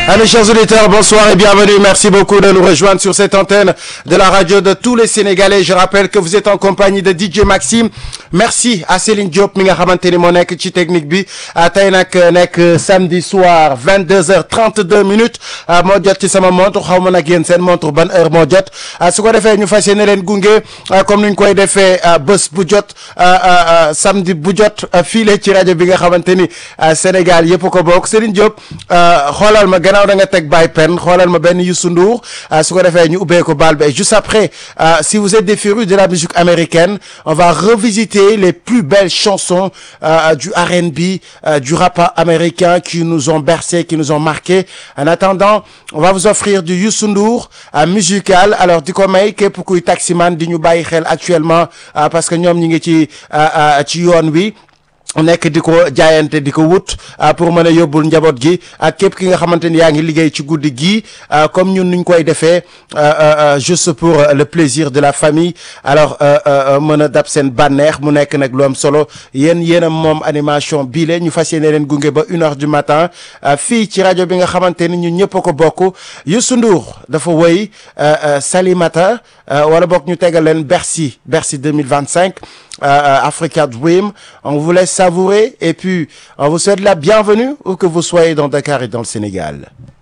Allez, chers auditeurs, bonsoir et bienvenue. Merci beaucoup de nous rejoindre sur cette antenne de la radio de tous les Sénégalais. Je rappelle que vous êtes en compagnie de DJ Maxime. Merci à Céline Diop mi nga xamante ni moo nekk ci technique bi tey nag nekk samedi soir 22h32 minutes moo jot ci sama montre xaw ma nag yéen seen montre ban heure moo jot su ko defee ñu fas yéene leen gunge comme ni ñu koy defee bés bu jot samedi bu jot file ci rajo bi nga xamante ni Sénégal yëpp ko bokk Céline Diop xoolal ma gannaaw da nga teg Baye Pen xoolal ma benn Youssou Ndour su ko defee ñu ubbee ko baal bi juste après si vous êtes des férus de la musique américaine on va revisiter les plus belles chansons du R&B du rap américain qui nous ont bercé qui nous ont marqué en attendant on va vous offrir du Youssou Ndour musical alors di ko may képp kuy taximan di ñu bàyyi xel actuellement parce que ñoom ñi ngi ci ci yoon wi nekk di ko jaayante di ko wut pour mën a yóbbul njaboot gi ak képp ki nga xamante ni yaa ngi liggéey ci guddi gi comme ñun nuñ koy defee juste pour le plaisir de la famille alors mën a dab seen bànneex mu nekk nag lu am solo yéen yéen a moom animation bii la ñu fas yéene leen gunge ba une heure du matin fii ci rajo bi nga xamante ni ñun ñëpp a ko bokk Youssou Ndour dafa woy Salimata wala bokk ñu tegal leen Bercy Bercy 2025 Euh, Africa Dream. On vous laisse savourer et puis on vous souhaite la bienvenue où que vous soyez dans Dakar et dans le Sénégal.